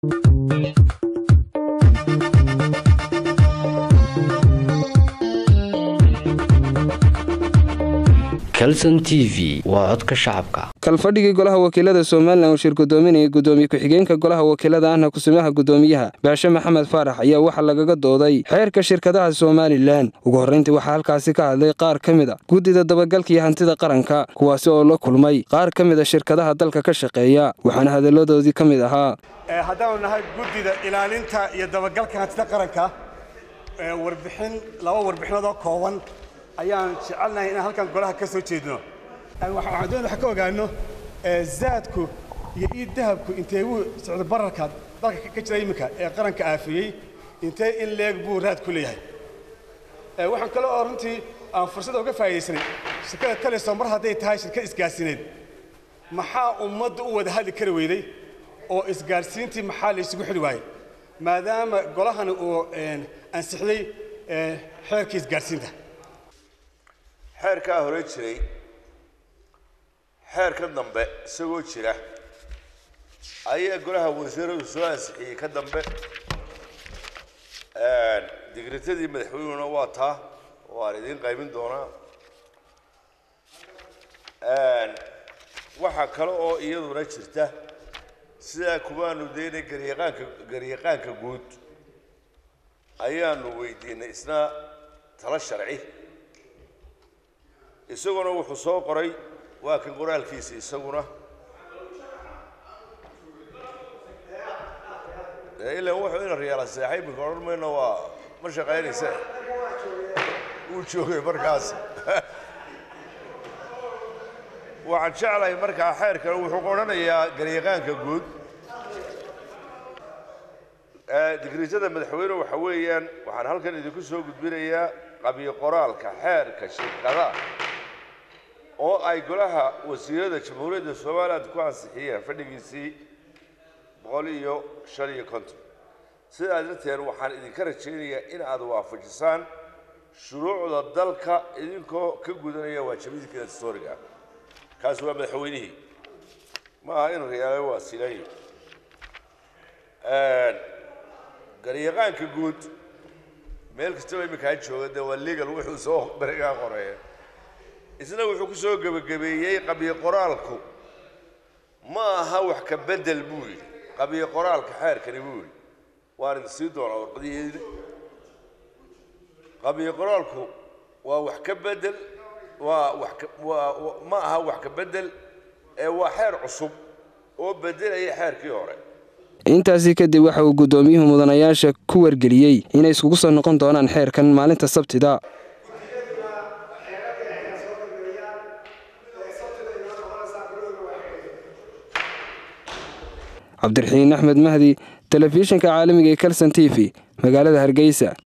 calson t v waa codka shacabka kalfadhigii golaha wakiilada somalilan uu shir gudoominayay gudoomiye ku-xigeenka golaha wakiilada ahna kusumaha gudoomiyaha baashe maxamed faarax ayaa waxaa lagaga dooday xeerka shirkadaha somalilan ugu horrayntii waxaa halkaasi ka hadlay qaar ka mid a guddida dabagalka iyo hantida qaranka kuwaasi oo la kulmay qaar ka mid a shirkadaha dalka ka shaqeeya waxaana hadalladoodii ka mid ahaa haddaanu nahay guddida ilaalinta iyo dabagalka hantida qaranka warbixin laba warbixinoodoo kooban ayaan jecelnahay inaan halkan golaha ka soo jeedno waxaan doonaya wax ka ogaano zaadku iyo ii dahabku intee wuu socdo bararka dalka ka jira iminka ee qaranka aafiyey intee in leeg buu raad ku leeyahay waxaan kale oo runtii aan fursada uga faa'iidaysanay shirkada taliso mar hadday tahay shirkad isgaarsiineed maxaa ummadda u wada hadli kari weyday oo isgaarsiintii maxaa la isugu xidhi waayey maadaama golahani uu ansixiyey xeerkii isgaarsiinta xeerkaa hore jiray xeerka dambe isagoo jira ayaa golaha wasiiradu soo ansixiyey ka dambe digritadii madaxweynuna waa taa waan idiin qaybin doonaa waxaa kale oo iyaduna jirta sidaa kumaanu daynay garyaqaanka garyaqaanka guud ayaanu weydiinay isna talo sharci isaguna wuxuu soo qoray waa kan qoraalkiisa isaguna ilan wuxuu ina riyaala seexay iminka odhan mayno waa ma shaqaynaysa wuu joogay markaas waxaan jeclahay markaa xeerkan wuxuu odhanayaa garyaqaanka guud digriitada madaxweyne waxa weeyaan waxaan halkan idinku soo gudbinayaa qabiyo qoraalka xeerka shirkadaha oo ay golaha wasiirada jamhuuriyadda somaliland ku ansixiyeen fadhigiisii boqol iyo shan iyo konton sidaa darteed waxaan idinka rajaynayaa in aad waafajisaan shuruucda dalka idinkoo ka gudanaya waajibadiinka dastooriga kaasi waa madaxweynihii ma aha in riyaale waa silayo garyaqaanka guud meel kastaba iminkaa jooga dee waa legal wuxuu soo berigaa qoreeya isna wuxuu ku soo gebagabeeyey qabiyo qoraalku ma aha wax ka bedel buu yidhi qabiyo qoraalka xeerkani buu yidhi waan idin sii doonaa warqadiheedi qabiyo qoraalku waa wax ka bedel waa wax waa ma aha wax ka bedel ee waa xeer cusub oo bedelaya xeerkii hore intaasi kadib waxa uu guddoomiyuhu mudanayaasha ku wargeliyey inay iskugu soo noqon doonaan xeerkan maalinta sabtida cabdiraxiin axmed mahdi telefishinka caalamiga ee kalson t v magaalada hargeysa